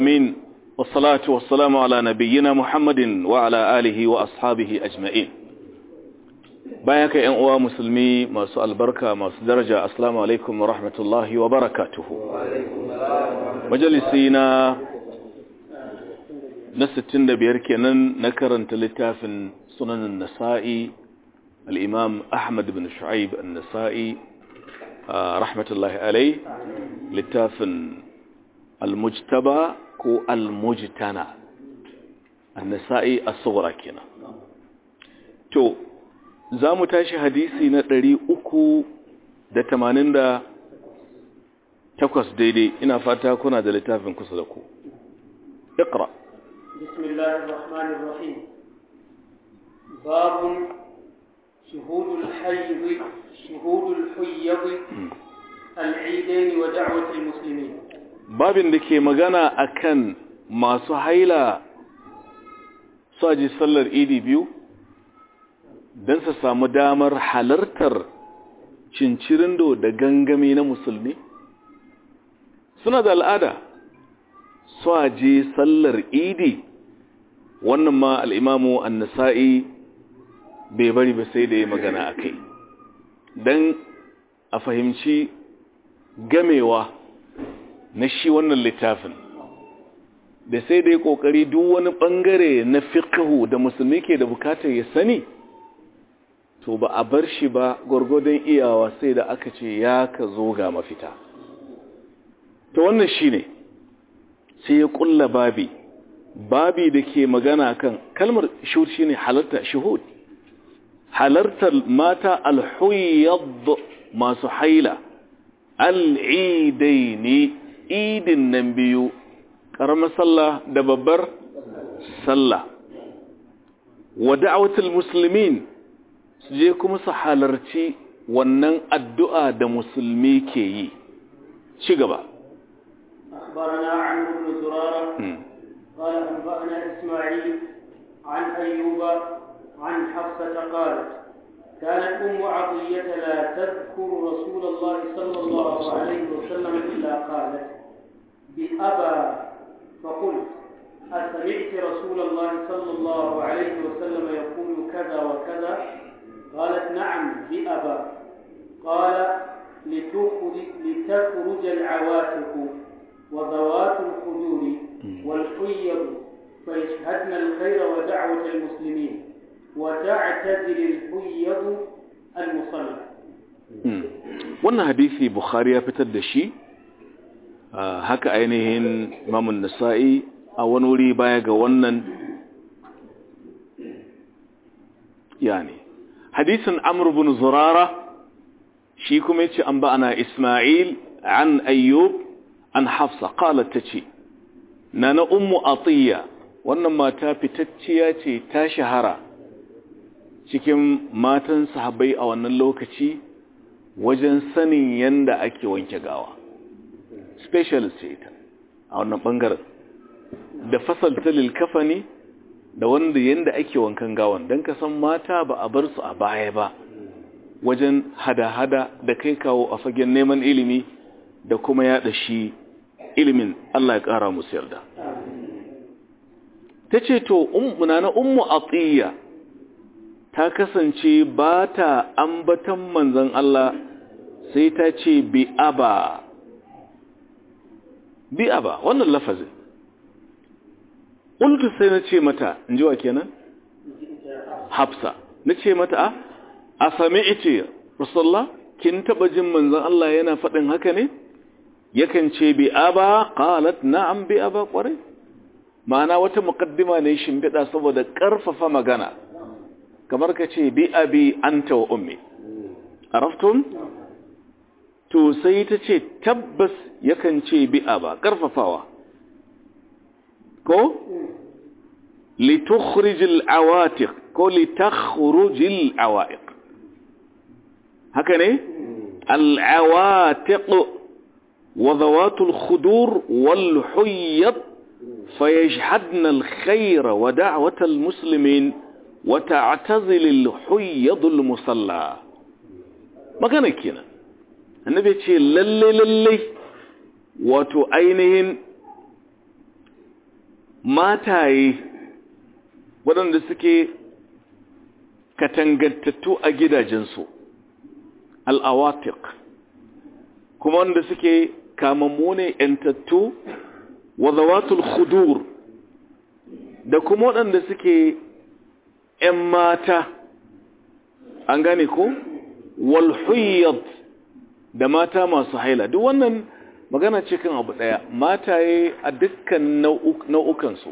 من والصلاة والسلام على نبينا محمد وعلى آله وأصحابه أجمعين بايك إن أوا مسلمي ما سؤال بركة ما درجة السلام عليكم ورحمة الله وبركاته مجلسينا نستن بيركنا نكرن تلتاف سنن النسائي الإمام أحمد بن شعيب النسائي رحمة الله عليه لتاف المجتبى ko almujtana annasa'i as-sughra kenan to zamu tashi hadisi na 388 daidai ina fata kuna da littafin kusa da ku اقرا بسم الله الرحمن الرحيم باب شهود الحيض شهود الحيض العيدين ودعوة المسلمين babin da ke magana akan masu haila su aji sallar idi biyu don su samu damar halartar cincirindo da gangami na musulmi suna da al'ada su aji sallar idi wannan ma al'imamu annasa'i bai bari ba sai da ya magana a kai don a fahimci gamewa na shi wannan littafin da sai dai kokari duk wani bangare na fiqhu da musulmi ke da bukatar ya sani to ba a bar shi ba gwargwadon iyawa sai da aka ce ya ka zo ga mafita to wannan shine sai ya kulla babi babi da ke magana kan kalmar shuhud shine halarta shuhud halartar mata alhuyyad masu haila al'idaini idin nan biyu ƙaramar sallah da babbar sallah wa da'awatul muslimin su je kuma su halarci wannan addu'a da musulmi ke yi ci gaba أخبرنا عمرو بن زرارة قال أنبأنا إسماعيل عن أيوب عن حفصة قالت كانت أم عطية لا تذكر رسول الله صلى الله عليه وسلم إلا قالت بأبى فقلت أسمعت رسول الله صلى الله عليه وسلم يقول كذا وكذا قالت نعم بأبى قال لتخرج, لتخرج العواتق وذوات الخدور والحيض فيشهدن الخير ودعوة المسلمين وتعتزل الحيض المصلى wannan hadisi bukhari ya fitar da shi haka ainihin imamun nasa'i a wani wuri baya ga wannan yani hadisin amr bin zurara shi kuma yace an ba'ana isma'il an ayyub an hafsa qalat tace nana ummu atiya wannan mata fitacciya ce ta shahara cikin matan sahabbai a wannan lokaci wajen sanin yanda ake wanke gawa specialist ce ita a wannan bangaren da fasalta lilkafani da wanda yanda ake wankan gawan don ka san mata ba a bar su a baya ba wajen hada-hada da kai kawo a fagen neman ilimi da kuma yada shi ilimin Allah ya kara musu yarda ta ce to ummuna na ummu atiya ta kasance ba ta ambatan manzan Allah sai ta ce bi aba bi aba wannan lafazin ƙultu sai na ce mata in ji wa kenan hafsa na ce mata a sami ite rasulallah kin taɓa jin manzan Allah yana faɗin haka ne yakan ce bi aba qalat na'am bi aba ƙwarai ma'ana wata muƙaddima ne shimfiɗa saboda ƙarfafa magana kamar ka ce bi abi anta wa ummi araftum to sai ta ce tabbas yakan ce bi aba karfafawa ko litukhrijil awatiq ko litakhrijil awaiq haka ne al awatiq wa dhawatul khudur wal huyyat fayashhadna al khayra wa da'watal muslimin وتعتزل الحيض المصلى magana kenan annabi ce lalle lalle wato ainihin mataye waɗanda suke katangantattu a gidajensu al'awatik kuma wanda suke kamammu ne ‘yantattu wa zawatul khudur da kuma waɗanda suke ‘yan mata an gane ko walhuyyad da mata masu haila duk wannan magana ce kan abu ɗaya mataye a dukkan nau'ukansu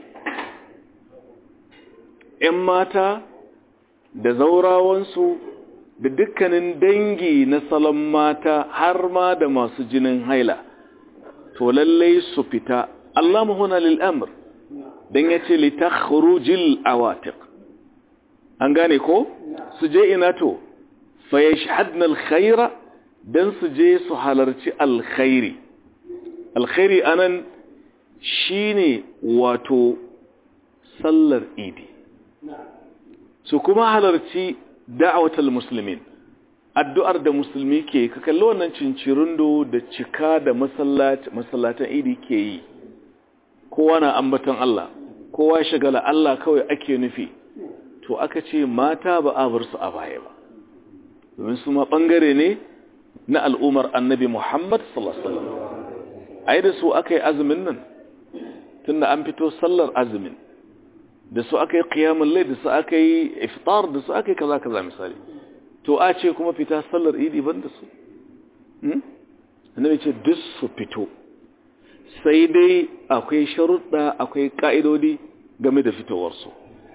‘yan mata da zaurawansu da dukkanin dangi na salon mata har ma da masu jinin haila to lallai su fita Allah muhuna lil'amur don ya ce litakhrujil awatik an gane ko su je ina to fa yashhadna alkhaira dan su je su halarci alkhairi alkhairi anan shine wato sallar idi su kuma halarci da'awatul muslimin addu'ar da musulmi ke ka kalli wannan cincirindo da cika da masallatan idi ke yi kowa na ambaton Allah kowa shagala Allah kawai ake nufi to aka ce mata ba a bar su a baya ba domin su ma bangare ne na al'umar annabi Muhammad sallallahu alaihi wasallam ai da su aka yi azumin nan tunda an fito sallar azumin da su aka yi qiyamul layl da su aka yi iftar da su aka yi kaza kaza misali to a ce kuma fita sallar idi ban da su hmm annabi ce duk su fito sai dai akwai sharuɗa akwai ka'idodi game da fitowarsu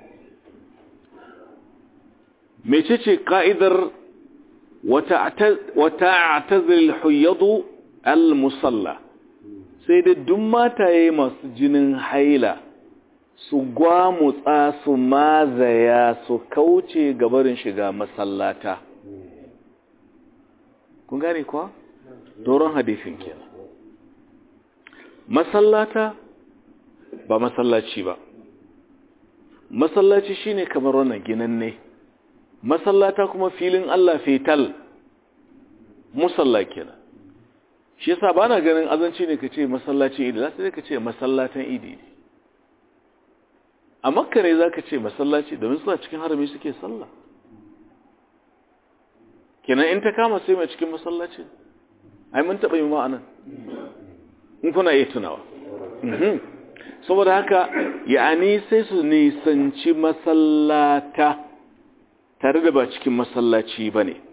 mecece ka'idar wata atazil huyyadu al-musalla sai dai duk mataye masu jinin haila su gwamutsa su mazaya su kauce gabarin shiga masallata kun gane kuwa? doron hadifin kenan masallata ba masallaci ba masallaci shine kamar wannan ginanne masallata kuma filin Allah fetal musalla kenan shi yasa bana ganin azanci ne kace masallacin idi sai ka ce masallatan idi a makka ne zaka ce masallaci domin suna cikin harami suke sallah kenan in ta kama sai mai cikin masallaci ai mun taba yi ma'anan in kuna iya tunawa saboda haka ya'ani sai su nisanci masallata tare da ba cikin masallaci ba ne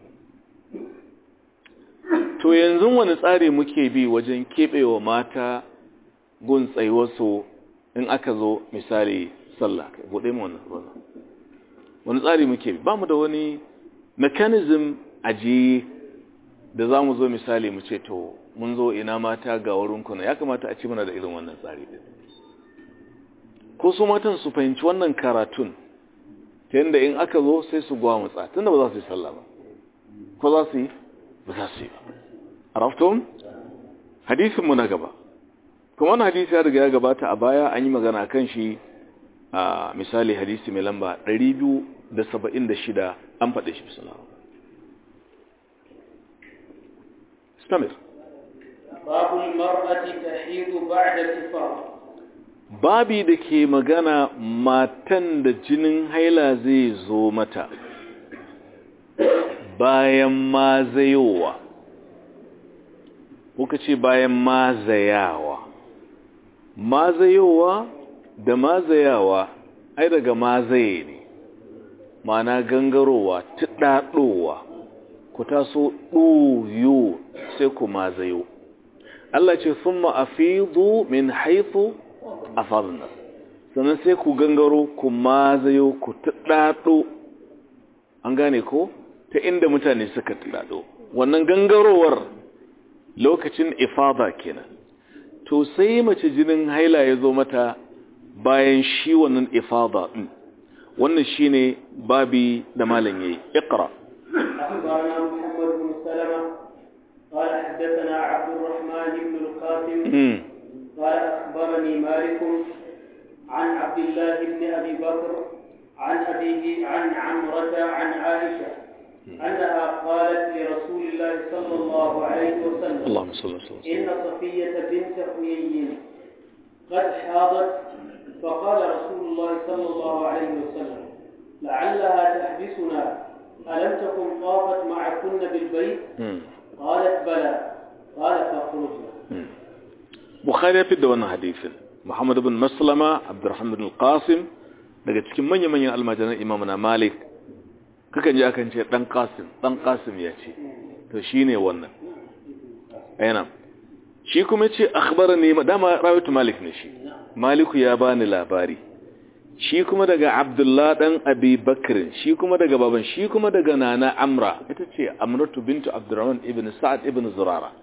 to yanzu wani tsari muke bi wajen keɓewa mata gun tsayuwarsu in aka zo misali sallah buɗe mu wannan wani tsari muke bi ba mu da wani mechanism ajiye da za mu zo misali mu ce to mun zo ina mata ga wurin kuna ya kamata a ci mana da irin wannan tsari din ko su matan su fahimci wannan karatun ta yadda in aka zo sai su gwamutsa tunda ba za su yi sallah ba ko za su yi ba za su yi ba arafton hadisinmu na gaba kuma wani hadisi ya riga ya gabata a baya an yi magana kan shi a misali hadisi mai lamba 276 an faɗe shi bisa stamir باب المرأة تحيض بعد الإفاضة babi da ke magana matan da jinin haila zai zo mata bayan mazayowa kuka ce bayan mazayawa mazayowa da mazayawa ai daga mazaye ne mana gangarowa tuɗaɗowa ku taso ɗoyo sai ku mazayo Allah ce sun ma'afidu min haifu a farna sannan sai ku gangaro ku mazayo ku tuɗaɗo an gane ko ta inda mutane suka tuɗaɗo wannan gangarowar lokacin ifada kenan to sai mace jinin haila ya zo mata bayan shi wannan ifada din wannan shine babi da malam yayi iqra أخبرنا محمد بن سلمة قال حدثنا عبد الرحمن بن القاسم قال أخبرني مالك عن عبد الله بن أبي بكر عن أبيه عن عمرة عن عائشة أنها قالت لرسول الله صلى الله عليه وسلم اللهم صل وسلم إن صفية بنت حيي قد حاضت فقال رسول الله صلى الله عليه وسلم لعلها تحبسنا ألم تكن طافت معكن بالبيت قالت بلى قال فاخرجنا Bukhari ya fidda wannan hadisin Muhammad ibn Maslama Abdurrahman ibn Qasim daga cikin manya-manyan almajiran Imam na Malik kakan ji akan ce dan Qasim dan Qasim ya ce to shine wannan ayyana shi kuma ce akhbarani dama rawatu Malik ne shi Maliku ya bani labari shi kuma daga Abdullah dan Abi Bakr shi kuma daga baban shi kuma daga Nana Amra ita ce Amratu bintu Abdurrahman ibn Sa'ad ibn Zurara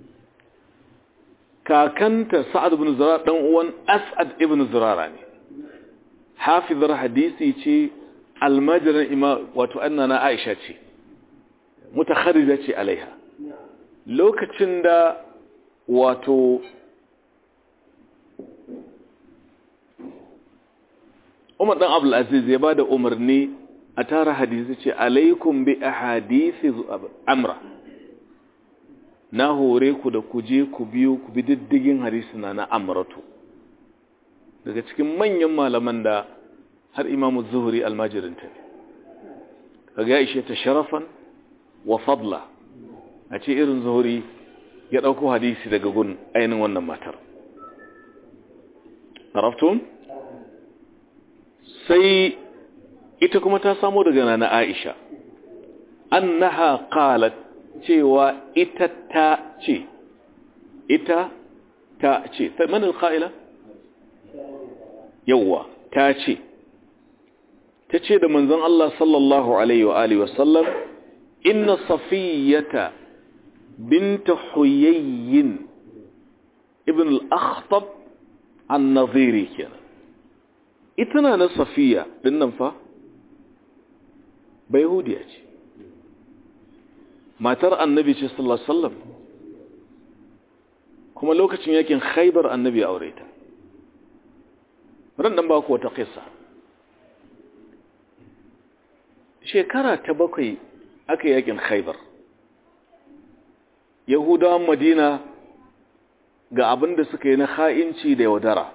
kakanta Sa'ad ibn Zurara dan uwan As'ad ibn Zurara ne hafizar hadisi ce almajiran ima wato annana Aisha ce mutakharrija ce alaiha lokacin da wato Umar dan Abdul Aziz ya bada umarni a tara hadisi ce alaikum bi ahadisi amra na hore ku da ku je ku biyo ku bi diddigin hadisi na na amratu daga cikin manyan malaman da har imamu zuhuri almajirin ta kaga ishe ta sharafan wa fadla a ce irin zuhuri ya ɗauko hadisi daga gun ainihin wannan matar araftun sai ita kuma ta samo daga nana aisha annaha qalat cewa ita ta ce ita ta ce man alqaila yawa ta ce ta ce da manzon Allah sallallahu alaihi wa alihi wasallam inna safiyata bint huyayyin ibn al-akhtab an-nadhiri kenan ita na na safiya din nan fa bai hudiya ce matar annabi ce sallallahu alaihi wasallam kuma lokacin yakin khaybar annabi ya aure ta ran nan ba ku wata kissa shekara ta bakwai aka yakin khaybar yahudawan madina ga abin da suka yi na ha'inci da yaudara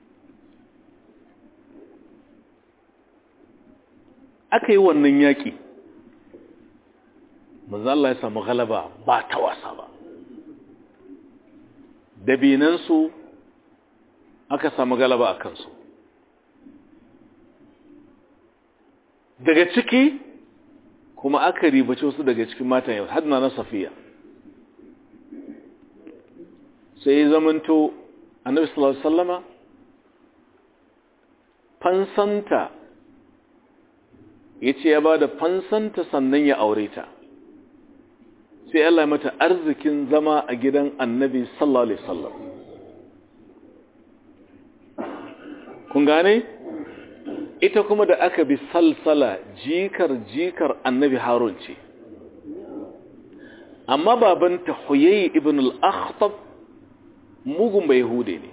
aka yi wannan yaƙi Allah ya samu galaba ba ta wasa ba dabinansu aka samu galaba a kansu daga ciki kuma aka ribace wasu daga cikin matan yau hadna na safiya sai zamanto annabi sallallahu alaihi wasallama fansanta yace ya bada fansanta sannan ya aure ta sai Allah ya mata arzikin zama a gidan annabi sallallahu alaihi wasallam kun gane ita kuma da aka bi salsala jikar jikar annabi harun ce amma babanta huyayi ibn al-akhtab mugun bai hude ne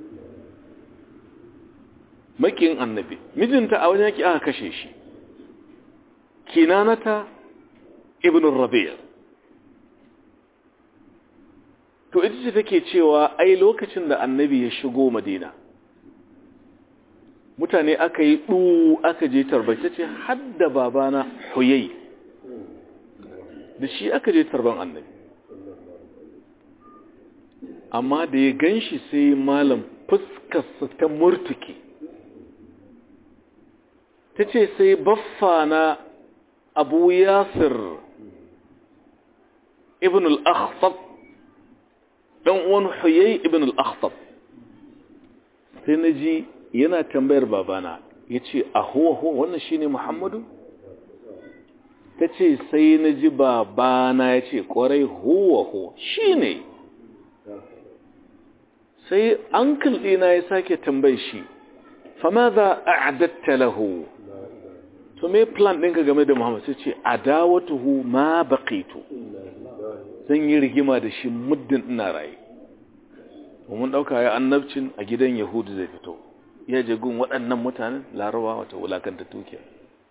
makin annabi mijinta a wajen yaki aka kashe shi kinanata ibn rabi' to ita ce take cewa ai lokacin da annabi ya shigo madina mutane aka yi ɗu aka je tarbace ce hadda babana huyai da shi aka je tarban annabi amma da ya gan shi sai malam fuskarsa ta murtuki ta ce sai baffa na abu yasir ibn al-akhtab ɗan uwan huyai ibn al-akhtab sai na ji yana tambayar babana ya ce a huwa huwa wannan shi ne muhammadu ta ce sai na ji babana ya ce ƙwarai huwa huwa shi ne sai an ɗina ya sake tambayi shi fama za a adatta lahu to me plan ɗinka game da muhammadu sai ce adawatuhu ma baqitu zan yi rigima da shi muddin ina raye mun ɗauka ya annabcin a gidan yahudu zai fito ya je gun waɗannan mutanen larawa wata wulakanta tukiya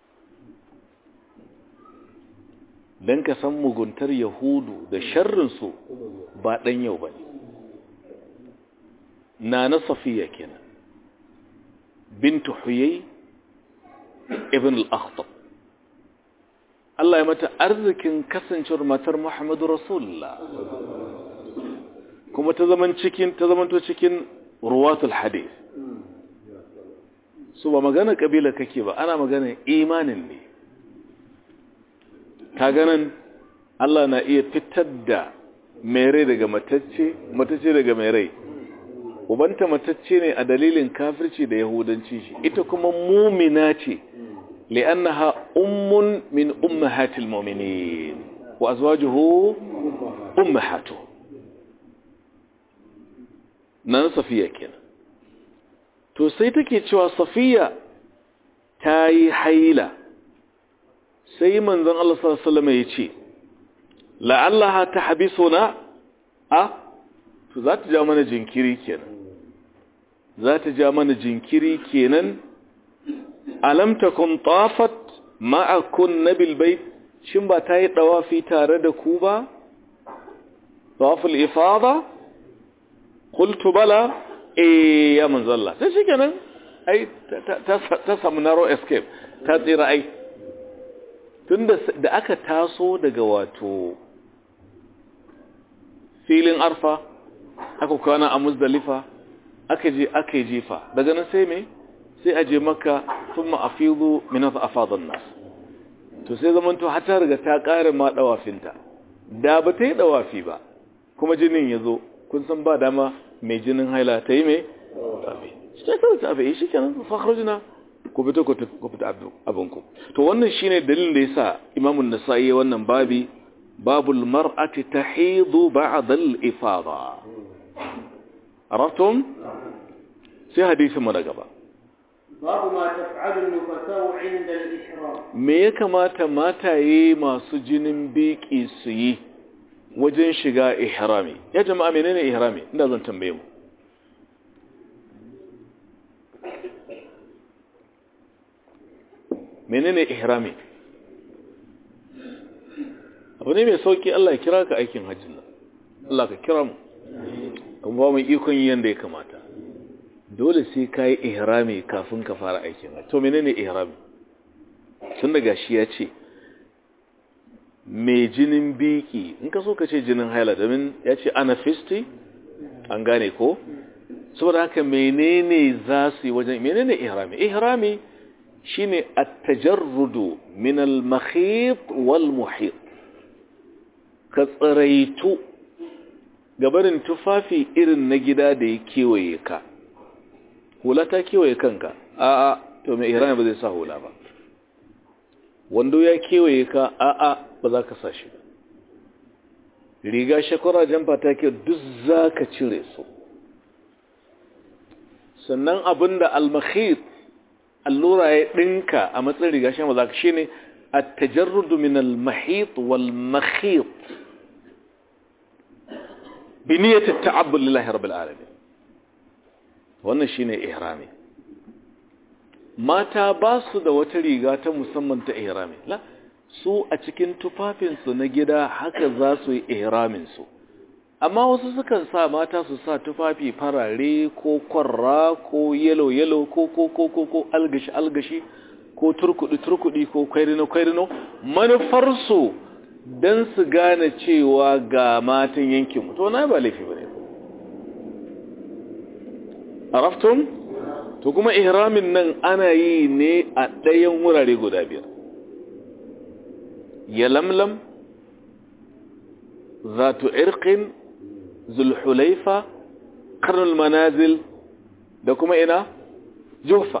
don ka san muguntar yahudu da sharrinsu ba ɗan yau ba ne na na safiya kenan bintu huyai ibn al-akhtab Allah ya mata arzikin kasancewar matar Muhammadu Rasulullah kuma ta zaman cikin ta zamanto cikin ruwatul hadith su ba magana kabila kake ba ana magana imanin ne ka ganin Allah na iya fitar da mai rai daga matacce matacce daga mai rai ubanta matacce ne a dalilin kafirci da yahudanci shi ita kuma mumina ce li'annaha ummun min ummahatil mu'minin wa azwajuhu ummahatuh nan safiya kenan to sai take cewa safiya ta yi haila sai manzon Allah sallallahu alaihi wasallam ya ce la'allaha tahbisuna a to za ta ja mana jinkiri kenan za ta ja mana jinkiri kenan alam takun tafat ma'akun nabil bait shin ba ta yi dawafi tare da ku ba tawaful ifada qultu bala eh ya manzo Allah sai shikenan ai ta samu narrow escape ta tsira ai tunda da aka taso daga wato filin arfa aka kwana a muzdalifa aka je aka yi jifa daga nan sai me sai a je maka sun ma'afizu minata a fadon nas to sai zaman to hata riga ta ƙarin ma ɗawafinta da ba ta yi ɗawafi ba kuma jinin ya zo kun san ba dama mai jinin haila ta yi mai ɗawafi shi ta kawai ta abai shi kenan fakharjina ku fito ku fita abinku to wannan shine dalilin da yasa imamun nasa'i wannan babi babul mar'ati tahidu ba'da al-ifada araftum sai hadisi mu na gaba babu ma taf'alu an-nufasa'u 'inda al-ihram me ya kamata mataye masu jinin biki su yi wajen shiga ihrami ya jama'a menene ihrami inda zan tambaye mu menene ihrami abu ne mai sauki Allah ya kira ka aikin hajjin nan Allah ka kira mu kuma ba mu ikon yi yanda ya kamata dole sai ka yi ihrami kafin ka fara aikin hajji to menene ihrami tun daga shi ya ce mai jinin biki in ka so ka ce jinin haila domin ya ce anafisti an gane ko saboda haka menene za su yi wajen menene ihrami ihrami shine at-tajarrudu min al-makhit wal muhit ka tsiraitu gabarin tufafi irin na gida da ya kewaye ka hula ta kewaye kanka a'a to mai ihrami ba zai sa hula ba wando ya kewaye ka a'a ba za ka sa shi ba riga shakwara jamfa ta ke duk za ka cire su sannan abinda al-makhit allura ya ɗinka a matsayin riga shi ba za ka shi ne a tajarrudu min al-mahit wal makhit bi niyyati ta'abbud lillahi rabbil alamin wannan shine ihrami mata ba su da wata riga ta musamman ta ihrami la su a cikin tufafinsu na gida haka za su yi ihraminsu amma wasu sukan sa mata su sa tufafi farare ko kwarra ko yelo yelo ko ko ko ko ko algashi algashi ko turkudi turkudi ko kwairino kwairino manufarsu don su gane cewa ga matan yankin to na ba laifi bane araftum to kuma ihramin nan ana yi ne a ɗayan wurare guda biyar يلملم ذات عرق ذو الحليفة قرن المنازل da kuma ina jufa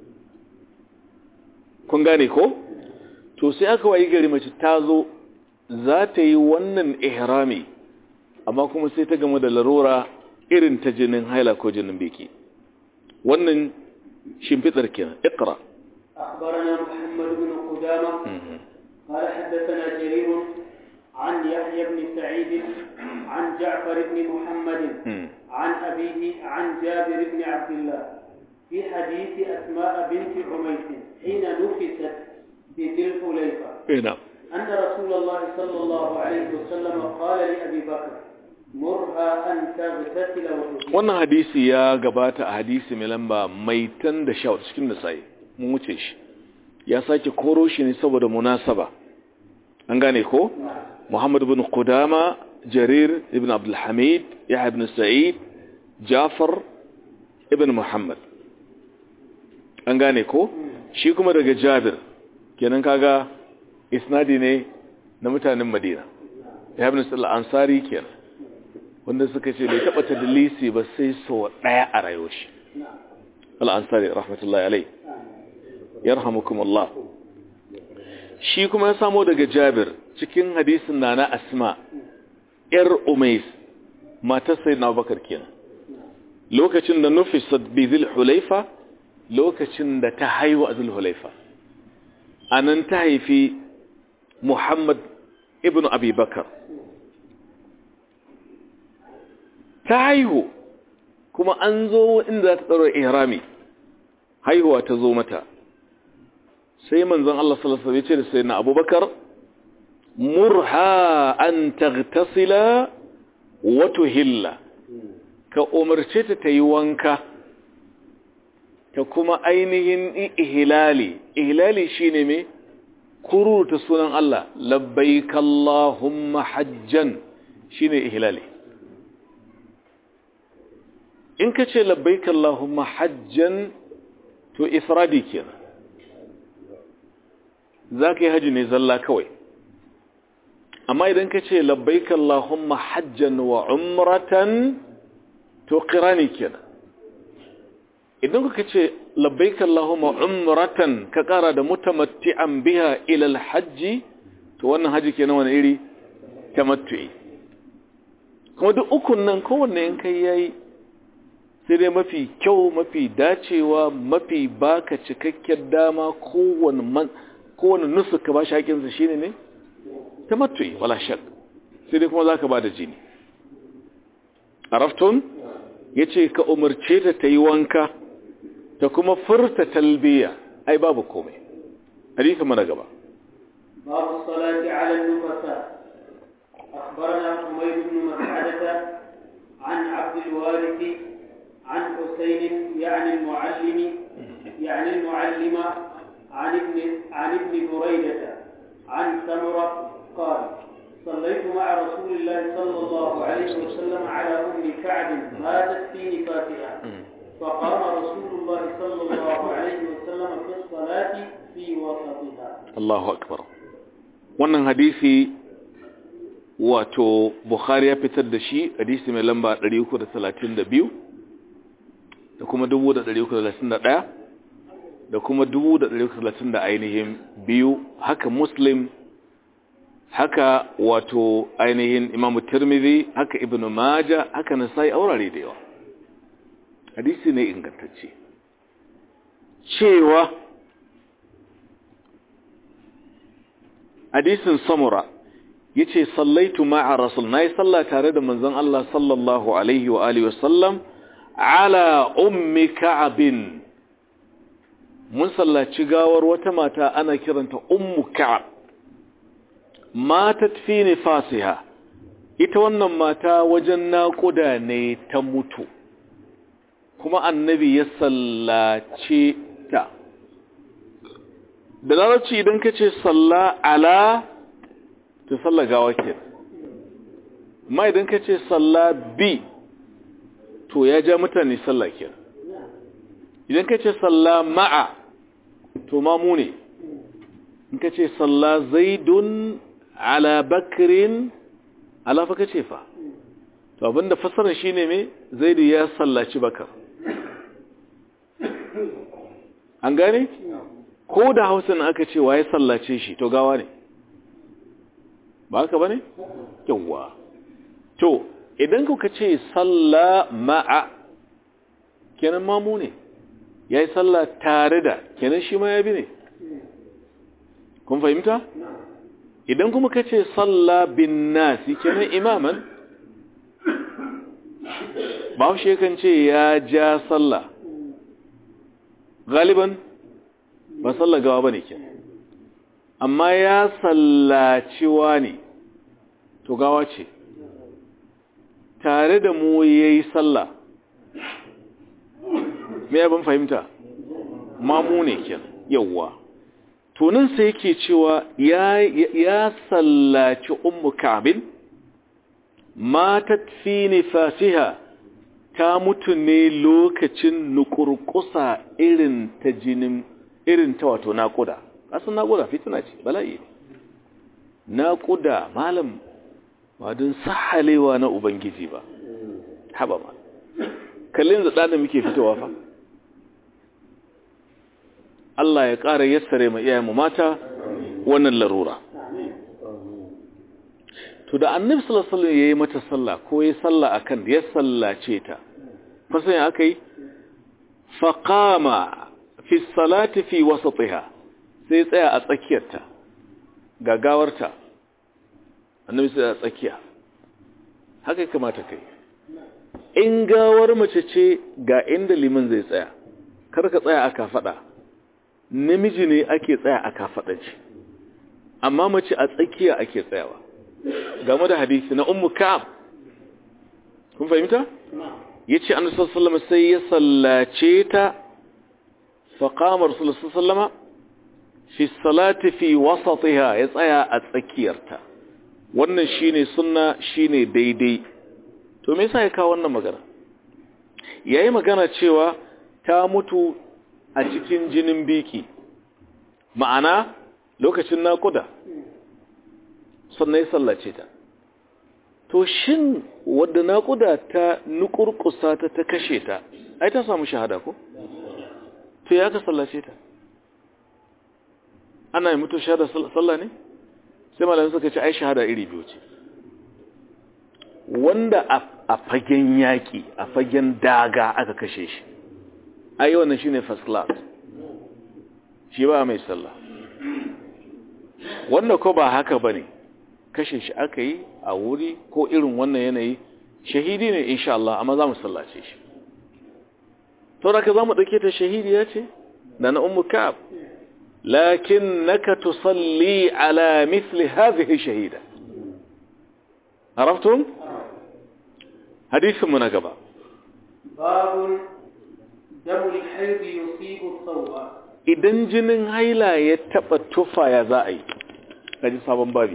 kun gane ko to sai aka wayi gari mace ta zo za ta yi wannan ihrami amma kuma sai ta gama da larura irin ta jinin haila ko jinin biki wannan shimfitar kenan iqra أخبرنا محمد بن قدامة قال حدثنا جرير عن يحيى بن سعيد عن جعفر بن محمد عن أبيه عن جابر بن عبد الله في حديث أسماء بنت عميس حين نفست بذي الحليفة نعم أن رسول الله صلى الله عليه وسلم قال لأبي بكر مرها أن تغتسل وتطيب wannan hadisi ya gabata a hadisi mai lamba mai tan da sha cikin nasa'i mun wuce shi ya sake koro shi ne saboda munasaba an gane ko Muhammad ibn Qudama Jarir ibn Abdul Hamid Yahya ibn Sa'id Jafar ibn Muhammad an gane ko shi kuma daga Jabir kenan kaga isnadi ne na mutanen Madina Yahya ibn Sa'id al-Ansari kenan wanda suka ce bai taɓa tadlisi ba sai so ɗaya a rayuwar shi al'ansari rahmatullahi alai yarhamukum Allah shi kuma ya samo daga jabir cikin hadisin na na asma ‘yar umais matar sai na bakar kenan lokacin da nufisat bi zil hulaifa lokacin da ta haihu a zil hulaifa a nan ta haifi muhammad ibn abi bakar ta haihu kuma an zo inda za ta tsaro ihrami haihuwa ta zo mata sai manzon Allah sallallahu alaihi wasallam ya ce da sayyidina Abubakar murha an taghtasila wa tuhilla ka umarce ta tayi wanka ta kuma ainihin ihlali ihlali shine me kuruta sunan Allah labbaik allahumma hajjan shine ihlali in ka ce labbaik Allahumma hajjan to ifradi kenan za ka yi haji ne zalla kawai amma idan ka ce labbaik Allahumma hajjan wa umratan to qirani kenan idan ka ce labbaik Allahumma umratan ka kara da mutamatti'an biha ila alhajji to wannan haji kenan wani iri tamattu'i kuma duk ukun nan kowanne in kai yayi sai dai mafi kyau mafi dacewa mafi baka cikakken dama kowane man kowane nusu ka ba shi haƙinsa shine ne tamattu'i wala shak sai dai kuma zaka ba da jini araftun yace ka umarce ta ta yi wanka ta kuma furta talbiya ai babu komai hadisi mana gaba باب الصلاة على النفساء أخبرنا حميد بن مسعدة عن عبد الوارث عن حسين يعني المعلم يعني المعلم عن ابن عن ابن بريدة عن سمرة قال صليت مع رسول الله صلى الله عليه وسلم على أم كعب ماتت في نفاسها فقام رسول الله صلى الله عليه وسلم في الصلاة في وسطها Allahu akbar wannan hadisi wato Bukhari ya fitar da shi hadisi mai lamba 332 da kuma 331 da kuma 330 da ainihin biyu haka Muslim haka wato ainihin Imam Tirmidhi haka Ibn Majah haka Nasa'i aurare da yawa hadisi ne ingantacce cewa hadisin samura yace sallaitu ma'a rasul nayi sallah tare da manzon Allah sallallahu alaihi wa alihi wasallam ala ummi ka'abin mun sallaci gawar wata mata ana kiranta ummu ka'ab matat fi nifasiha ita wannan mata wajen naƙuda ne ta mutu kuma annabi ya sallace ta da larabci idan ka ce salla ala ta salla gawa ke amma idan ka ce salla bi to ya ja mutane salla ke idan ka ce salla ma'a to mamu ne in ka ce salla zaidun ala bakirin ala fa ka ce fa to abinda fasarar shi ne mai zaidu ya sallaci bakar an gane? ko da hausa na aka ce wa ya sallace shi to gawa ne ba haka ba ne? yawwa to idan kuka ce salla ma'a kenan mamu ne ya yi salla tare da kenan shi ma ya bi ne kun fahimta? idan kuma ka ce salla bin nasi kenan imaman ba shi kan ce ya ja salla galiban ba sallar gawa ba ne ke amma ya sallaciwa ne to gawa ce tare da mu yayi sallah me abin fahimta mamu ne kenan yawa tunin sai yake cewa ya ya sallaci ummu kabin matat fi nifasiha ta mutu ne lokacin nukurkusa irin ta jinin irin ta wato naƙuda asan naƙuda fitina ce bala'i naƙuda malam ba don sahalewa na ubangiji ba haba ma kallin da ɗanin muke fitowa fa Allah ya ƙara yassare ma iyayenmu mata wannan larura to da annabi sallallahu alaihi wasallam yayi mata sallah ko yayi sallah akan ya sallace ta fasan ya akai faqama fi salati fi wasatiha sai tsaya a tsakiyarta gagawarta annabi sai a tsakiya haka kamata kai in gawar mace ce ga inda liman zai tsaya kar ka tsaya aka fada namiji ne ake tsaya aka fada ce amma mace a tsakiya ake tsayawa game da hadisi na ummu ka'ab kun fahimta yace annabi sallallahu alaihi wasallam sai ya sallace ta fa qama rasulullahi sallallahu alaihi wasallam fi salati fi wasatiha ya tsaya a tsakiyarta wannan shine sunna shine daidai to me yasa ya kawo wannan magana yayi magana cewa ta mutu a cikin jinin biki ma'ana lokacin naƙuda sannan ya sallace ta to shin wadda naƙuda ta nukurkusa ta ta kashe ta ai ta samu shahada ko to ya ka sallace ta ana yi mutu shahada sallah ne sai malamai suka ce ai shahada iri biyu ce wanda a fagen yaƙi a fagen daga aka kashe shi ai wannan shine first class shi ba mai sallah wanda ko ba haka bane kashe shi aka yi a wuri ko irin wannan yanayi shahidi ne insha Allah amma za mu sallace shi sauraka za mu ɗauke ta shahidiya ce da na ummu ka'ab lakin naka tusalli ala mithli hadhihi shahida araftum hadisin mu na gaba babun damul haid yusibu thawba idan jinin haila ya taba tufa ya za a yi kaji sabon babi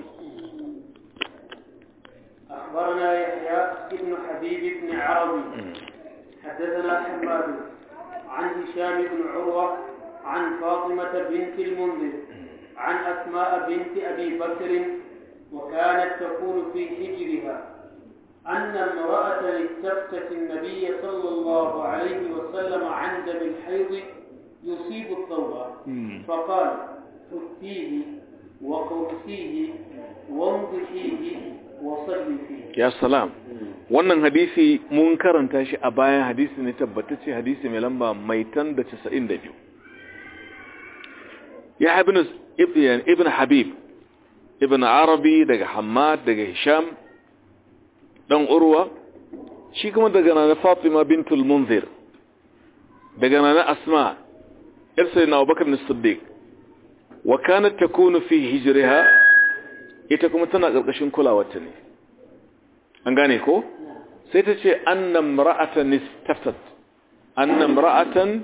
أخبرنا يحيى بن حبيب بن عربي حدثنا حماد عن هشام بن عروة عن فاطمة بنت المنذر عن أسماء بنت أبي بكر وكانت تكون في حجرها أن امرأة استفتت النبي صلى الله عليه وسلم عن دم الحيض يصيب الثوب فقال فتيه وقرسيه وانضحيه وصلي فيه ya salam wannan hadisi mun karanta shi a bayan hadisi ne tabbatacce hadisi mai lamba mai tan da 92 ya ibn ibn habib ibn arabi daga hamad daga hisham dan urwa shi kuma daga nana fatima bintul munzir daga nana asma yar sayyidina abubakar as-siddiq wa kanat takunu fi hijriha ita kuma tana karkashin kulawarta ne an gane ko sai ta ce annam ra'atan istaftat annam ra'atan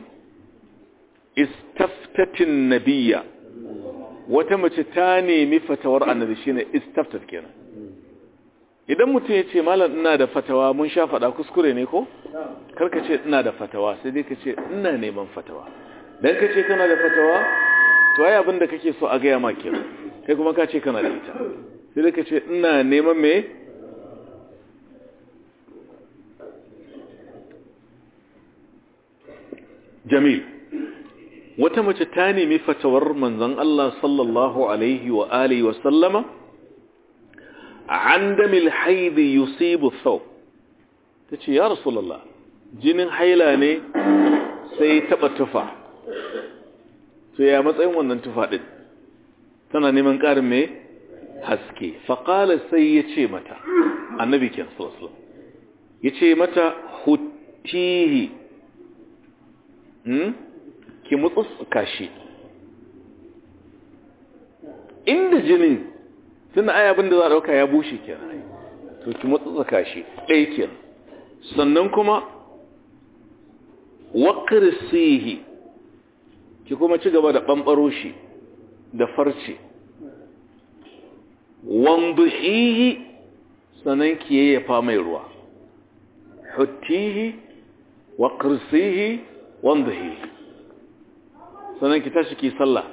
istaftatin nabiyya wata mace ta nemi fatawar annabi shine istaftat kenan idan mutum ya ce malam ina da fatawa mun sha faɗa kuskure ne ko karka ce ina da fatawa sai dai ka ce ina neman fatawa dan ka ce kana da fatawa to ai abin da kake so a gaya ma kenan kai kuma ka ce kana da ita sai dai ka ce ina neman me jamil wata mace ta nemi fatawar manzon Allah sallallahu alaihi wa alihi wa sallama an damil haid yusibu thawb tace ya rasulullah jinin haila ne sai taba tufa to ya matsayin wannan tufa din tana neman karin me haske faqala sai yace mata annabi kin sallallahu alaihi wasallam yace mata hutihi ki mutsuka shi inda jinin tun da ayabin da za a dauka ya bushe kenan to ki matsatsaka shi ɗaya kenan sannan kuma waƙirsihi ki kuma ci gaba da ɓamɓaro shi da farce wanduhihi sannan ki yayyafa mai ruwa huttihi waƙirsihi wanduhihi sannan ki tashi ki sallah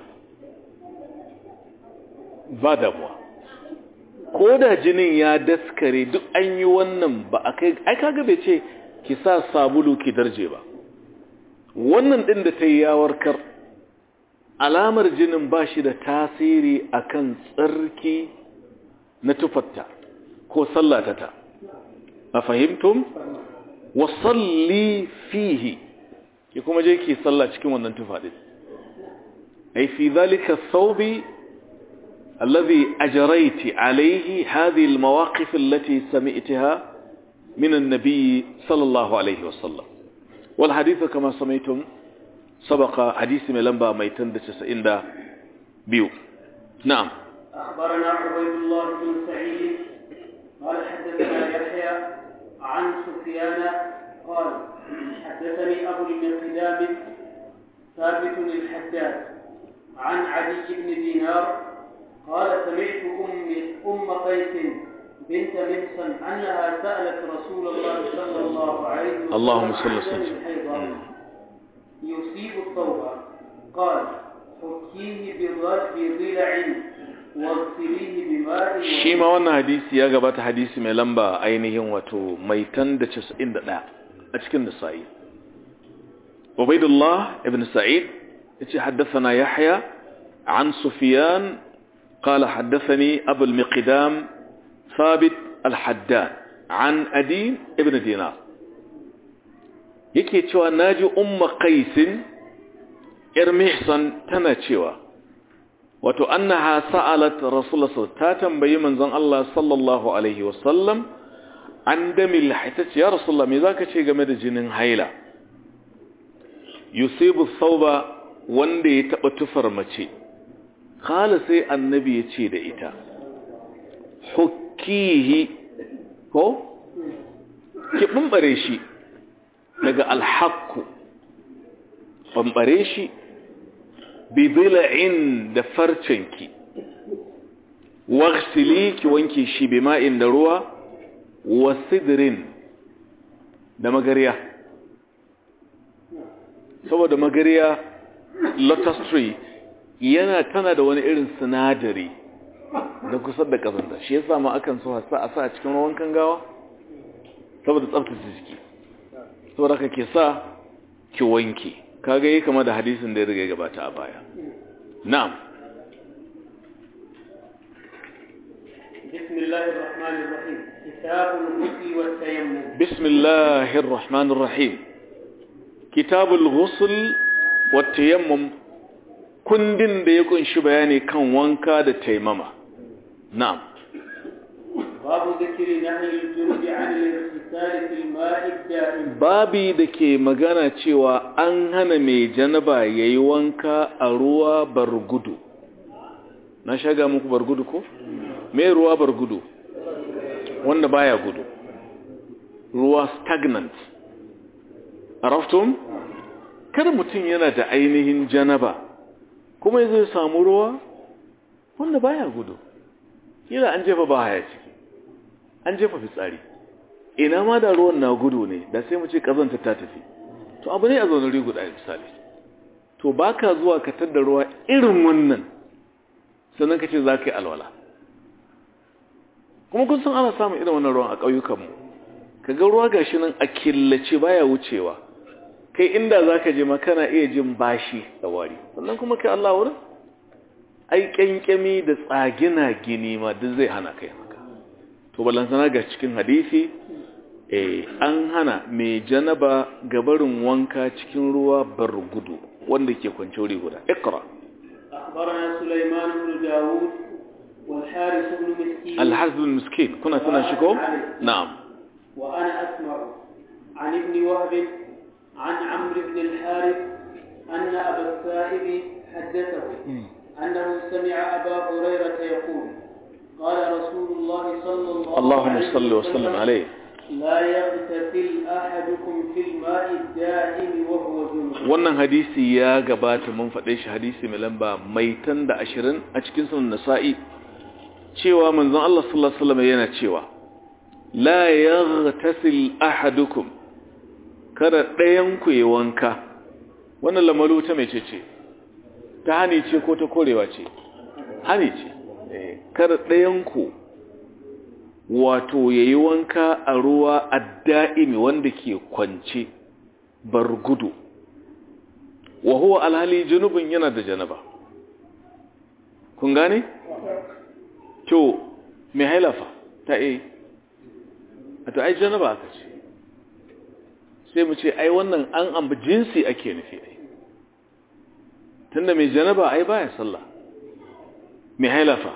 ba damuwa ko da jinin ya daskare duk an yi wannan ba a kai ai kaga bai ce ki sa sabulu ki darje ba wannan din da ta yi ya warkar alamar jinin ba shi da tasiri akan tsarki na tufatta ko sallatata a fahimtum wa salli fihi ki kuma je ki salla cikin wannan tufa din ai fi zalika thawbi الذي أجريت عليه هذه المواقف التي سمعتها من النبي صلى الله عليه وسلم والحديث كما سمعتم سبق حديث من لنبا ميتن دسسئن دا بيو نعم أخبرنا عبيد الله بن سعيد قال حدثنا يحيى عن سفيان قال حدثني أبو المقدام ثابت الحداد عن علي بن دينار قال سمعت أم أم قيس بنت محصن أنها سألت رسول الله صلى الله عليه وسلم اللهم صل عن وسلم. دم الحيض يصيب الثوب قال حكيه بض- بضلع واغسليه بماء shi ma wannan hadisi ya gabata hadisi mai lamba ainihin wato mai tan da casa'in da ɗaya a cikin nisa'i ubaidullah ibn sa'id ya ce haddasa yahya an sufiyan قال حدثني أبو المقدام ثابت الحداد عن أدين ابن دينار yake cewa naji umma qaisin ir mihsan tana cewa wato annaha sa'alat rasulullah ta tambayi manzon Allah sallallahu alaihi wasallam an damil haitace ya rasulullah me zaka ce game da jinin haila yusibu thawba wanda ya taba tufar mace kala sai annabi ya ce da ita hukkihi ko ki bambare shi daga alhaqu bambare shi bi bil'in da farcenki waghsili ki wanke shi bi ma'in da ruwa wa sidrin da magariya saboda magariya lotus tree yana tana da wani irin sinadari da kusa da kazanta shi yasa ma akan so a sa a sa a cikin ruwan kangawa saboda tsaftace jiki saboda ka ke sa ki wanke kaga yi kama da hadisin da ya riga gabata a baya na'am بسم الله الرحمن الرحيم كتاب الغسل والتيمم بسم الله الرحمن الرحيم كتاب الغسل والتيمم kundin da ya kunshi bayani kan wanka da taimama na'am باب ذكر نهي الجنب عن الاغتسال في الماء الدائم babi da ke magana cewa an hana mai janaba ya yi wanka a ruwa bargudu na shaga muku bargudu ko? me ruwa bargudu wanda baya gudu ruwa stagnant araftun kada mutum yana da ainihin janaba kuma zai samu ruwa wanda baya gudu kila an jefa baya ciki an jefa fitsari ina ma da ruwan na gudu ne da sai mu ce kazanta ta tafi to abu ne a zaune rigu da misali to baka zuwa ka tadda ruwa irin wannan sannan ka ce za ka yi alwala kuma kun san ana samun irin wannan ruwan a ƙauyukanmu ka ga ruwa gashi nan a killace baya wucewa kai inda za ka je ma kana iya jin bashi da wari sannan kuma kai Allah wurin ai ƙyanƙyami da tsagina gini ma duk zai hana kai haka to ballantana ga cikin hadisi eh an hana mai janaba gabarin wanka cikin ruwa bar gudu wanda ke kwance wuri guda iqra أخبرنا سليمان بن داود والحارث بن مسكين الحزب المسكين كنا تنا شكو نعم وأنا أسمع عن ابن وهب عن عمرو بن الحارث أن أبا السائب حدثه أنه سمع أبا هريرة يقول قال رسول الله صلى الله اللهم عليه صل وسلم عليه لا يغتسل أحدكم في الماء الدائم وهو جنوب wannan hadisi ya gabata mun faɗe shi hadisi mai lamba mai tan da ashirin a cikin sunan nasa'i cewa manzon Allah sallallahu alaihi wasallam yana cewa la yaghtasil ahadukum kada ɗayan ku yi wanka wannan lamalu ta mece ce ta hani ce ko ta korewa ce hani ce Eh, kada ɗayan ku wato yayi wanka a ruwa adda'imi wanda ke kwance bar gudu wa huwa alhali junubun yana da janaba kun gane to me hailafa ta eh a to ai janaba aka ce sai mu ce ai wannan an amba jinsi ake nufi ai tunda mai janaba ai baya sallah mai hailafa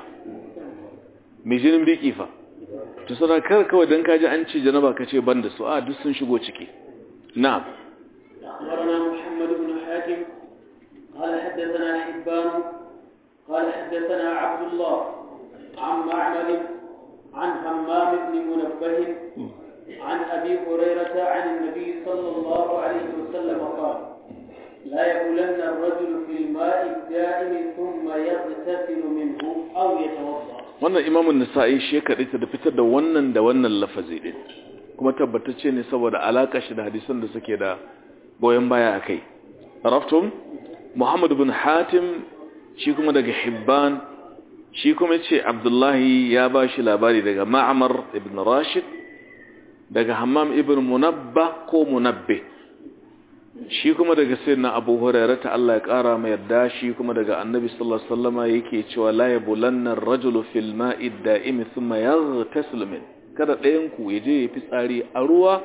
mai jinin biki fa to sana kar kawai dan kaji an ce janaba ka ce banda su a duk sun shigo ciki na'am أخبرنا محمد بن حاتم قال حدثنا حبان قال حدثنا عبد الله عن معمر عن همام بن منبه عن أبي هريرة عن النبي صلى الله عليه وسلم قال لا يبولن الرجل في الماء الدائم ثم يغتسل منه أو يتوضأ wannan imamun nisa'i shi ya kaɗaita da fitar da wannan da wannan lafazi ɗin kuma tabbatacce ne saboda alaƙa shi da hadisan da suke da goyon baya a kai raftun muhammad bin hatim shi kuma daga hibban shi kuma ce abdullahi ya ba shi labari daga ma'amar ibn rashid daga hammam ibn munabba ko munabbe shi kuma daga sayyidina abu hurairah ta Allah ya kara mai yarda shi kuma daga annabi sallallahu alaihi wasallama yake cewa la yabulanna ar-rajulu fil ma'i ad-da'im thumma yaghtasil min kada ɗayan ku yaje ya fitsari a ruwa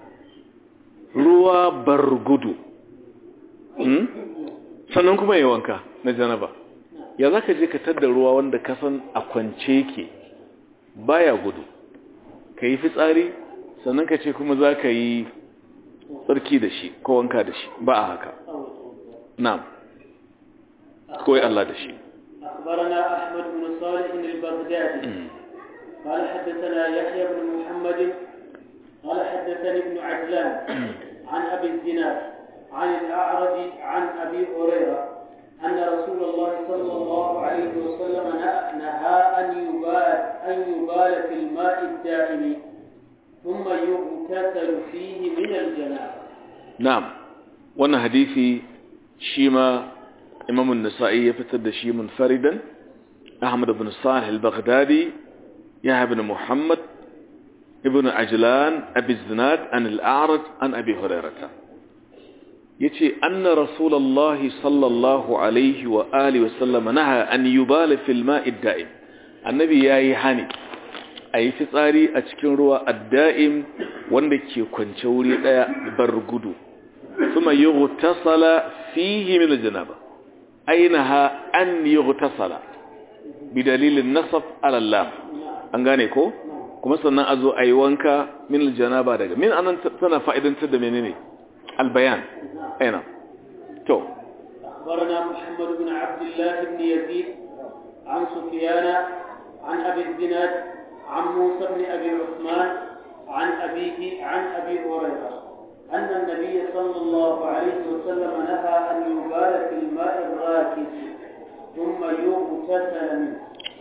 ruwa bargudu hmm? sannan kuma ya wanka na janaba ya zaka je ka tadda ruwa wanda ka san a kwance ke baya gudu ka yi fitsari sannan ka ce kuma za ka yi tsarki da shi ko wanka da shi ba a haka na'am koyi Allah da shi أخبرنا أحمد بن صالح البغدادي قال حدثنا يحيى بن محمد قال حدثني ابن عجلان عن أبي الزناد عن الأعرج عن أبي هريرة أن رسول الله صلى الله عليه وسلم نهى أن يبال أن يبال في الماء الدائم ثم يغتسل فيه من الجنابة na'am wannan hadisi shi ma imam an-nasa'i ya fitar da shi munfaridan ahmad ibn salih al-baghdadi ya ibn muhammad ibn ajlan abi zinad an al-a'raj an abi hurairah yace anna rasulullah sallallahu alaihi wa alihi wa sallam naha an yubala fil ma'i ad-da'im annabi yayi hani ayi fitsari a cikin ruwa ad-da'im wanda ke kwance wuri daya bar gudu ثم يغتسل فيه من الجنابة أينها أن يغتسل بدليل النصب على اللام أنغانيكو كما سنة أزو أيوانك من الجنابة دقا من أنا تنا فائدة تد منيني البيان أين تو أخبرنا محمد بن عبد الله بن يزيد عن سفيان عن أبي الزناد عن موسى بن أبي عثمان عن أبيه عن أبي هريرة أن النبي صلى الله عليه وسلم نهى أن يبال في الماء الراكد ثم يغتسل منه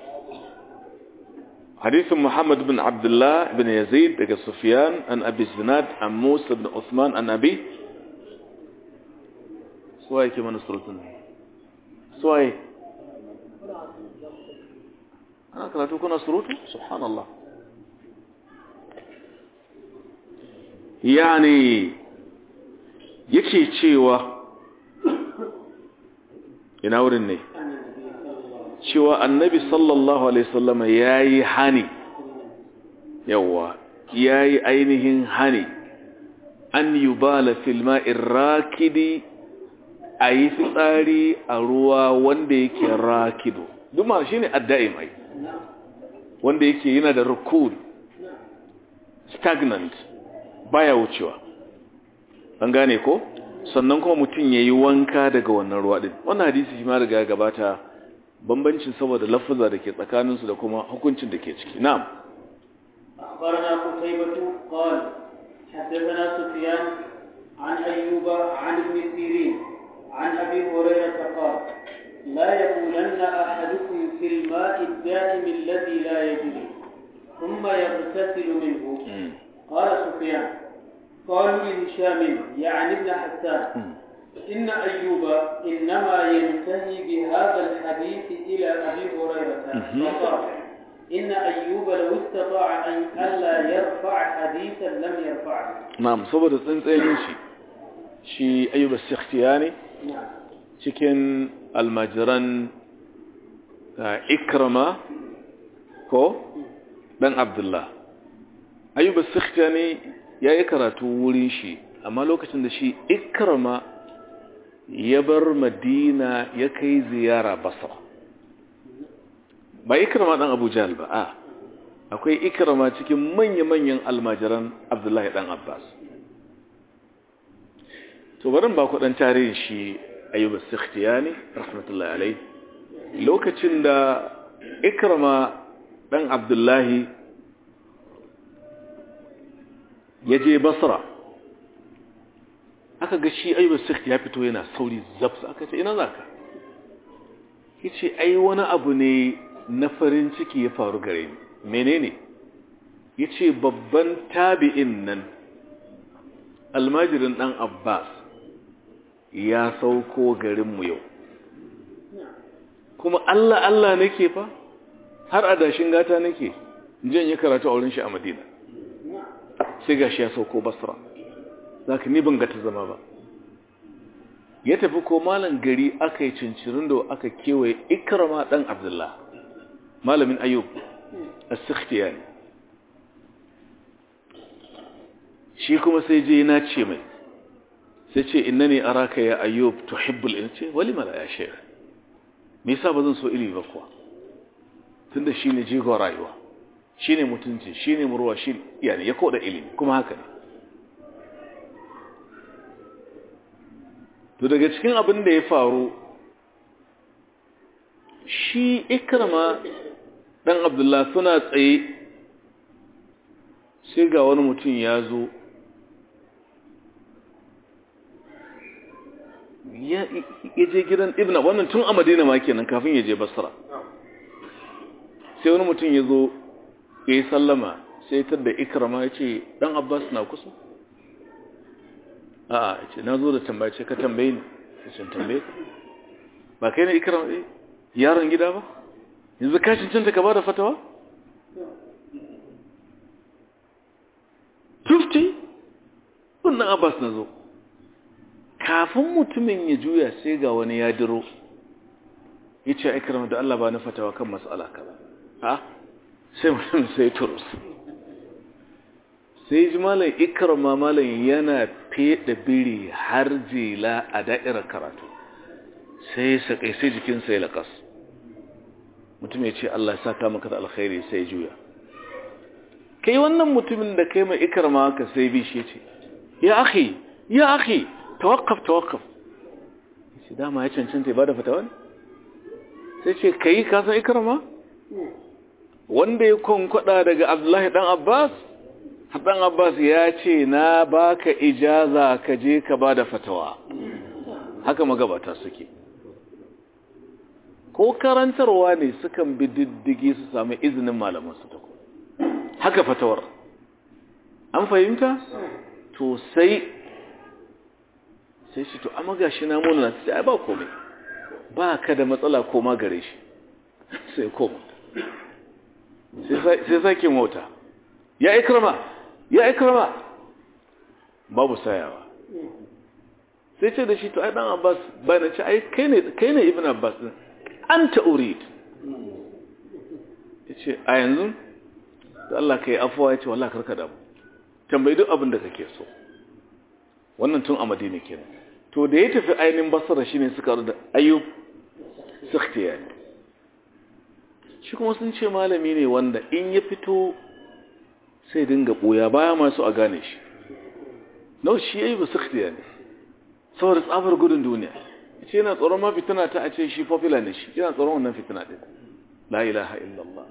حديث محمد بن عبد الله بن يزيد دقى سفيان عن أبي الزناد عن موسى بن عثمان عن أبي سواي كما نصرتنا سواي أنا كلا تكون نصرته سبحان الله yani yake cewa ina wurin ne cewa annabi sallallahu alaihi wasallam yayi hani yawa yayi ainihin hani an yubala fil ma'ir rakidi ayi fitsari a ruwa wanda yake rakido duma shine adda'im ai wanda yake yana da rukud stagnant baya wucewa an gane ko sannan kuma mutum yayi wanka daga wannan ruwa din wannan hadisi shi ma riga gabata bambancin saboda lafaza da ke tsakaninsu da kuma hukuncin da ke ciki na'am أخبرنا قتيبة قال حدثنا سفيان عن أيوب عن ابن سيرين عن أبي هريرة قال لا يقولن أحدكم في الماء الدائم الذي لا يجري ثم يغتسل منه قال سفيان قالوا لهشام يعني ابن حسان إن أيوب إنما ينتهي بهذا الحديث إلى أبي هريرة فقال إن أيوب لو استطاع أن ألا يرفع حديثا لم يرفعه na'am saboda tsantsayin shi shi ayyuba sikhtiyani نعم cikin almajiran ah, ikrama ko dan abdullah ayyuba sikhtiyani ya yi karatu wurin shi amma lokacin da shi ikrama ya bar madina ya kai ziyara basra ba ikrama dan abu jahal ba a akwai ikrama cikin manya-manyan almajiran abdullahi dan abbas to barin ba ku dan tarihin shi ayyuba sikhtiyani rahmatullahi alai lokacin da ikrama dan abdullahi ya je basra aka ga shi ayyuba sikht ya fito yana sauri zabsa aka ce ina zaka yace ai wani abu ne na farin ciki ya faru gare ni menene yace babban tabi'in nan almajirin dan abbas ya sauko garinmu yau kuma Allah Allah nake fa har adashin gata nake jin ya karatu a wurin shi a Madina sai gashi ya sauko Basra zaka ni ban ga ta zama ba ya tafi ko malan gari aka yi cincirin da aka kewaye Ikrama dan Abdullah malamin Ayyub as-Sikhtiyani shi kuma sai je na ce mai sai ce innani araka ya ayyub tuhibbul in ce wali mala ya shaykh me yasa bazan so ilimi ba kuwa tunda shine jigon rayuwa shine mutunci shine murwa shi yani ya koda ilimi kuma haka ne to daga cikin abin da ya faru shi ikrama dan abdullah suna tsaye sai ga wani mutum ya zo ya je gidan ibna wannan tun a madina ma kenan kafin ya je basra sai wani mutum ya zo ya yi sallama sai ta da ikrama ya ce dan abbas na kusa a ya ce na zo da tambaye ce ka tambaye ni ya ce tambaye ka ba kai ne ikrama eh yaron gida ba yanzu ka cancanta ka ba da fatawa 50 wannan abbas na zo kafin mutumin ya juya sai ga wani ya diro ya ce aikirama da Allah ba na fatawa kan matsala kaza ha sai mutum sai turus sai ji malam ikirama malam yana feda biri har jela a da'irar karatu sai sakai sai jikinsa ya lakas mutum ya ce Allah ya saka maka da alkhairi sai juya kai wannan mutumin da kai mai ikirama ka sai bi shi ce ya akhi ya akhi tawakkaf tawakkaf shi dama ya cancanta ya bada fatawa ne sai ce kai ka san ikrama wanda ya konkwada daga Abdullahi dan Abbas dan Abbas ya ce na baka ijaza ka je ka bada fatawa haka magabata suke ko karantarwa ne sukan bi diddigi su sami izinin malaman su tako haka fatawar an fahimta to sai sai shi to amma gashi na mona sai ai ba komai ba ka da matsala koma gare shi sai koma sai sake mota ya ikrama ya ikrama babu sayawa sai ce da shi to ai dan abbas bayan ce ai kai ne kai ne ibn abbas din anta urid yace a yanzu da Allah kai afwa yace wallahi karka da mu tambayi duk abin da kake so wannan tun a madina kenan to da ya tafi ainihin basara shine suka da ayyub sikhtiyani shi kuma sun ce malami ne wanda in ya fito sai dinga boya baya masu a gane shi nau shi ayyub sikhtiyani saboda tsabar gudun duniya ce yana tsoron ma fitina ta a ce shi popular ne shi yana tsoron wannan fitina din la ilaha illallah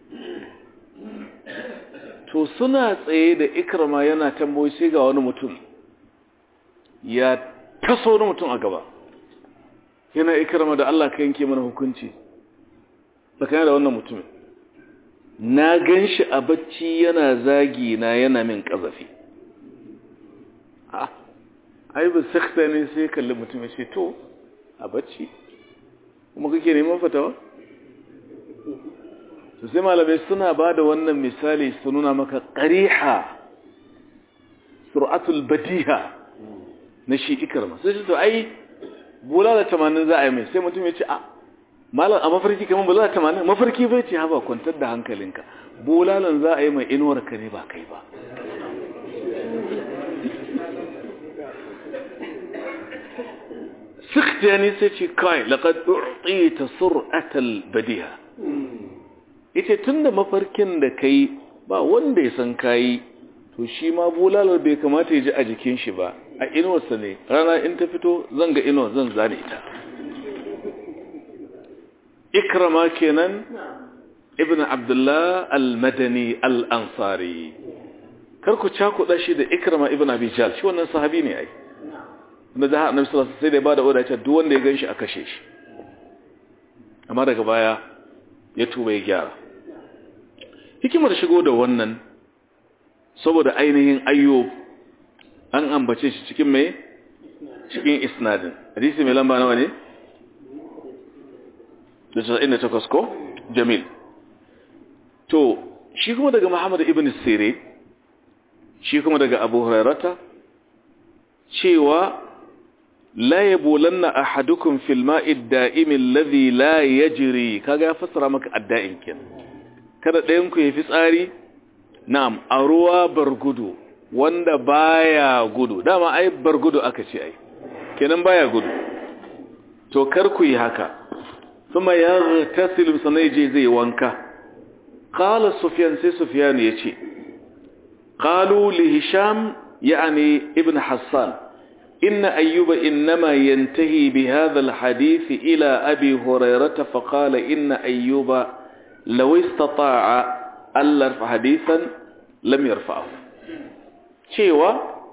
to suna tsaye da ikrama yana tamboyi sai ga wani mutum ya taso wani mutum a gaba yana ikrama da Allah ka yanke mana hukunci tsakanin da wannan mutumin na gan shi a bacci yana zagi na yana min ƙazafi ai ba sakta ne sai kalli mutum ya ce to a bacci kuma kake neman fatawa su sai malamai suna ba da wannan misali su nuna maka ƙariha sur'atul badiha na shi ikarma sai ce to ai bula da tamanin za a yi mai sai mutum ya ce a malam a mafarki kamar bula da tamanin mafarki bai ce haba kwantar da hankalinka bulalan za a yi mai inuwar ka ne ba kai ba sikhtiyani sai ce kai laqad u'tita sur'atal badiha yace tunda mafarkin da kai ba wanda ya san kai to shi ma bulalar bai kamata ya ji a jikin shi ba a inuwarsa ne rana in ta fito zan ga inuwar zan zane ita ikrama kenan ibn abdullah al-madani al-ansari kar ku cakuɗa shi da ikrama ibn abi jal shi wannan sahabi ne ai da za a nabi sallallahu sai da ya bada oda duk wanda ya ganshi a kashe shi amma daga baya ya tuba ya gyara hikimar shigo da wannan saboda ainihin ayyub an ambace shi cikin mai cikin isnadin hadisi mai lamba nawa ne da 98 ko jamil to shi kuma daga muhammad ibn sirri shi kuma daga abu hurairata cewa la yabulanna ahadukum fil ma'i ad-da'im alladhi la yajri kaga ya fassara maka adda'in kin kada ɗayan ku yafi tsari na'am a ruwa bargudu wanda baya gudu dama ai bargudu aka ce ai kenan baya gudu to kar ku yi haka kuma ya tasilu sanai je zai wanka qala sufyan sai sufyan yace qalu li hisham yani ibn hassan إن أيوب إنما ينتهي بهذا الحديث إلى أبي هريرة فقال إن أيوب لو استطاع ألا يرفع حديثا لم يرفعه شيوا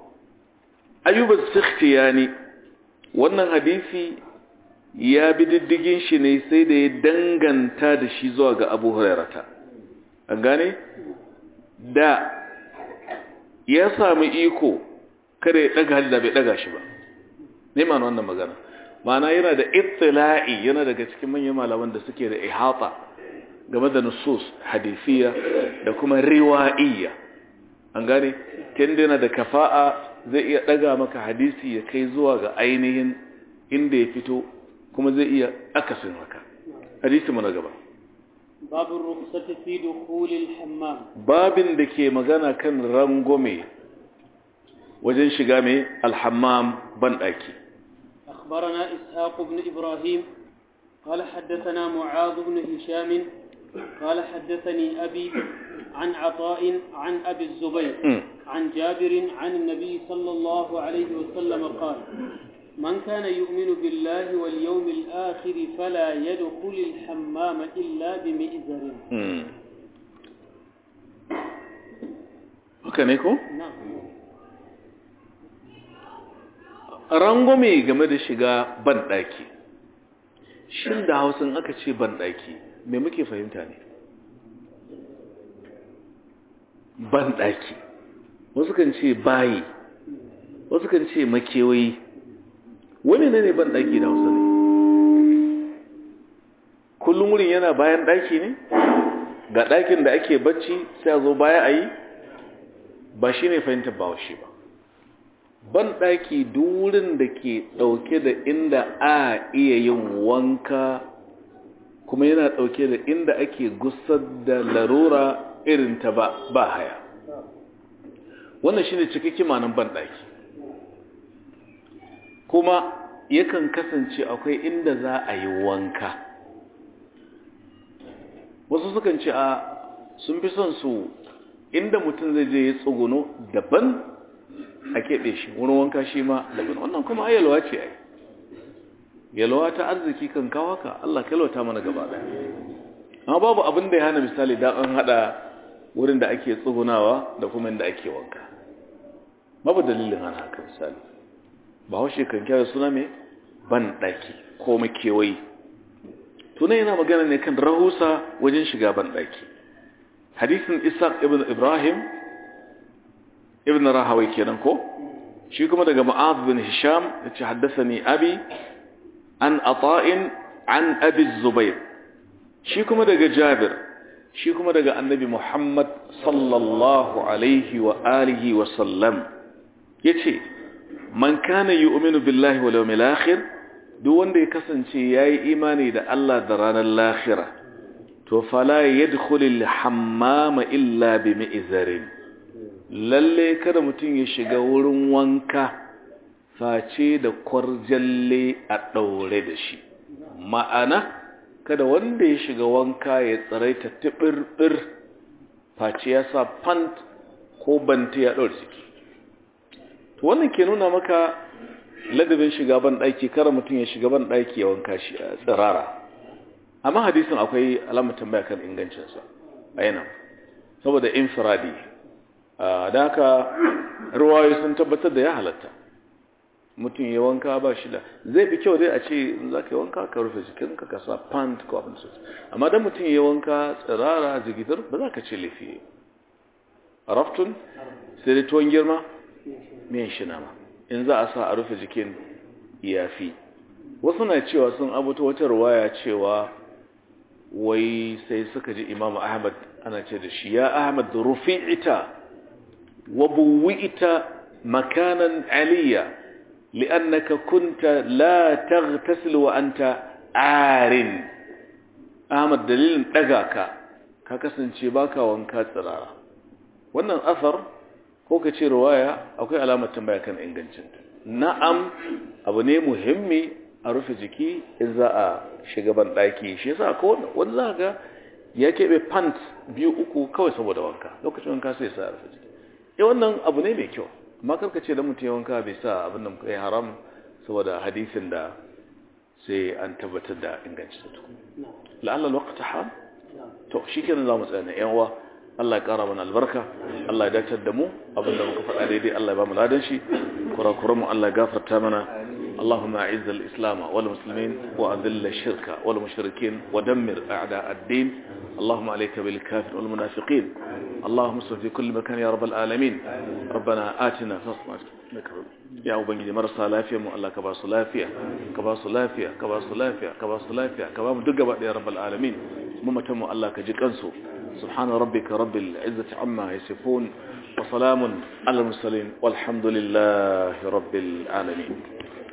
أيوب السختياني wannan hadisi ya bi diddigin shi ne sai da ya danganta da shi zuwa ga abu hurairata an gane da ya sami iko kada ya daga hali da bai daga shi ba ne ma wannan magana ma'ana yana da ittila'i yana daga cikin manyan malaman da suke da ihata game da nusus hadisiya da kuma riwa'iyya an gane tunda yana da kafa'a zai iya daga maka hadisi ya kai zuwa ga ainihin inda ya fito kuma zai iya akasin haka hadisi mu na gaba باب الرخصة في دخول الحمام babin da ke magana kan rangome wajen shiga mai alhammam banɗaki أخبرنا إسحاق بن إبراهيم قال حدثنا معاذ بن هشام قال حدثني أبي عن عطاء عن أبي الزبير Mm. عن جابر عن النبي صلى الله عليه وسلم قال من كان يؤمن بالله واليوم الآخر فلا يدخل الحمام إلا بمئزر Mm. haka ne ko? نعم rangwame game da shiga banɗaki shin da hausin aka ce banɗaki me muke fahimta ne banɗaki wasu kan ce bayi wasu kan ce makewayi wani ne ne banɗaki da hausa ne kullum wurin yana bayan ɗaki ne ga ɗakin da ake bacci sai a zo baya a yi ba shi ne fahimtar ba shi ba banɗaki durin da ke ɗauke da inda a iya yin wanka kuma yana ɗauke da inda ake gusar da larura irin ta ba, ba haya wannan shine cikakken manan banɗaki kuma yakan kasance akwai inda za a yi wanka wasu sukan ce a sun fi son su inda mutum zai je ya tsuguno daban a keɓe shi wurin wanka shi ma daban wannan kuma ayyalwa ce ai yalwa ta arziki kan kawo ka Allah kalwata mana gaba ɗaya amma babu abin da ya hana misali da an haɗa wurin da ake tsugunawa da kuma inda ake wanka babu dalilin hana haka misali ba haushe kan kyara suna mai ban ɗaki ko makewayi tunan yana magana ne kan rahusa wajen shiga ban ɗaki hadisin isaac ibn ibrahim ibn rahawai kenan ko shi kuma daga ma'az bin hisham ya ce haddasa ni abi an ata'in an abi zubair shi kuma daga jabir shi kuma daga annabi muhammad sallallahu alaihi wa alihi wa sallam ya ce man kana yu'minu billahi wal yawmil akhir duk wanda ya kasance yayi imani da Allah da ranar lahira to fala yadkhulul hammama illa bi mi'zarin lalle kada mutum ya shiga wurin wanka face da kwarjalle a daure da shi ma'ana kada wanda ya shiga wanka ya tsaraita tibirbir face ya sa pant ko banta ya daure ciki to wannan ke nuna maka ladabin shiga ban daki kara mutum ya shiga ban daki ya wanka shi a tsirara amma hadisin akwai alamar tambaya kan ingancinsa a yana saboda infiradi da haka ruwayoyi sun tabbatar da ya halatta mutum ya wanka ba shi da zai fi kyau dai a ce za ka yi wanka ka rufe jikinka ka sa pant ko abin sosai amma dan mutum ya wanka tsirara zigitar ba za ka ce laifi a raftun sai dai tuwon girma miyan shi nama in za a sa a rufe jikin iyafi wasu na cewa sun abuta wata ruwaya cewa wai sai suka ji imam ahmad ana ce da shi ya ahmad rufi'ita wa buwi'ita makanan aliyya li'annaka kunta la taghtasil wa anta arin ahmad dalilin daga ka ka kasance baka wanka tsirara wannan asar ko ka ce ruwaya akwai alamar tambaya kan ingancinta na'am abu ne muhimmi a rufe jiki in za a shiga ban ɗaki shi yasa ko wani za ga ya keɓe pant biyu uku kawai saboda wanka lokacin wanka sai sa a rufe jiki eh wannan abu ne mai kyau amma karka ce da mutum ya wanka bai sa abin da kai haram saboda hadisin da sai an tabbatar da ingancin ta la'alla lokaci ham to shi kenan za mu tsaya na yan uwa Allah ya ƙara mana albarka Allah ya dacar da mu abinda muka faɗa daidai Allah ya ba mu ladan shi kurakuran mu Allah ya gafarta mana اللهم أعز الإسلام والمسلمين وأذل الشرك والمشركين ودمر أعداء الدين اللهم عليك بالكافر والمنافقين اللهم صل في كل مكان يا رب العالمين ربنا آتنا فاصمع يا أبنجي مرسى لافيا مو الله كباس لافيا كباس لافيا كباس لافيا كباس لافيا كباس دقبا يا رب العالمين ممتم الله كجكنسو سبحان ربك رب العزة عما يصفون وسلام على المرسلين والحمد لله رب العالمين